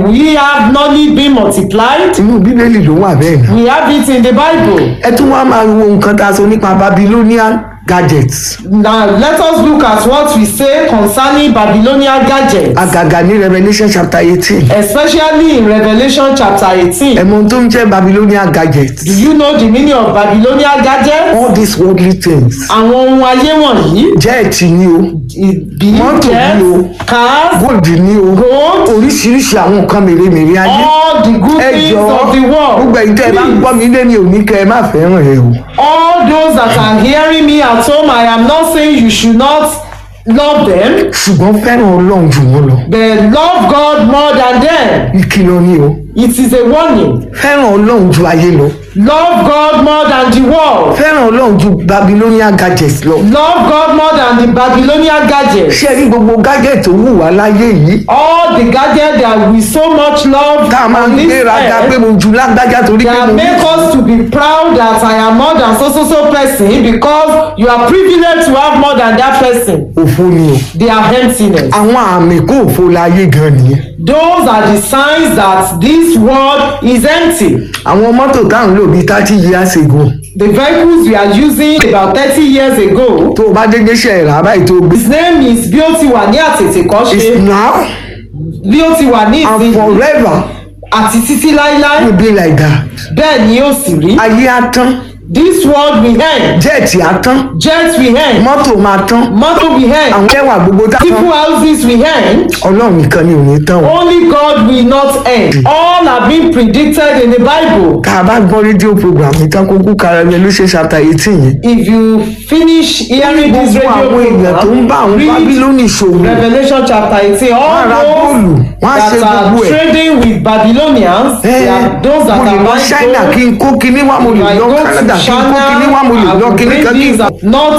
we have knowledge being multiplied. inú bíbélì ló wà bẹ́ẹ̀ náà. We have it in the Bible. ẹ tún wá máa wo nǹkan tá a sọ nípa babylonian gadgets Now let us look at what we say concerning Babylonian gadgets, àgàgà ní revelation chapter eighteen especially in Revelation chapter 18. ẹ mọ ohun tó ń jẹ́ babylonian gadgets Do you know the meaning of Babylonian gadgets? all these worldly things Àwọn ohun ayé wọ̀nyí, jẹ́ẹ̀tì ni o be Mọ́tò it ni o. jets, cars, gold ni o gold, oríṣiríṣi àwọn nǹkan mèremère ayé all the good ẹ things jọ of the world. gbogbo ẹ̀yin tẹ́ ẹ bá ń Please, gbọ́ mi lé mi ò ní kẹ́ ẹ má fẹ́ràn ẹ o all those that are hearing me at home, I am not saying you should not love them, ṣùgbọ́n fẹ́ràn ọlọ́run jù wọ́n lọ but love God more than them. ìkìlọ̀ ni o It is a warning. fẹ́ràn ọlọ́run ju ayé lọ Love God more than the world. fẹ́ràn ọlọ́run ju babylonian gadgets lọ Love God more than the Babylonian gadgets. ṣé ẹ rí gbogbo gadget tó wù wá láyé yìí All the gadgets that we so much love tá a máa ń on this gbéraga pé earth mo ju lágbájá torí pé that mo ní make us to be proud that I am more than so so so person because you are privileged to have more than that person. òfo ni o They are emptiness. àwọn àmì kó òfo láyé gan nìyẹn Those are the signs that this world is empty. àwọn mọ́tò tá à ń lò bíi thirty years ago The vehicles we are using about thirty years ago. tó o bá dédé ṣe ìrà báyìí tó o gbé His name is bí ó ti wà ní àtètè is kọ́ṣe now bí ó ti wà ní and ìsinyìí forever àti títí láíláí will be like that bẹ́ẹ̀ ni ó sì rí. ayé á tán This world will end. jẹ́ẹ̀tì á tán Jet will end. mọ́tò máa tán Motor will end. àwọn ẹwà gbogbo tá a People tán houses will end. ọlọ́run nìkan ni ò ní tán o Only God will not end. All have been predicted in the Bible. tá a bá gbọ́ rédíò program ìtàn kókó karabẹ ló ṣe chapter eighteen yẹn If you finish hearing this gbogbo radio àwọn èèyàn tó ń bá àwọn program, read bábílónì ṣòwò Revelation chapter eighteen. Wọ́n á ra All góòlù, those wọ́n á ṣe that are gbogbo ẹ̀. trading with Babylonians, they are those that mo lè are lọ buying China gold. kí n kó kinní wá mo lè If I lọ go Canada to kí n kó kinní wá mo lè China, I lọ will kinní bring kan kí n these, not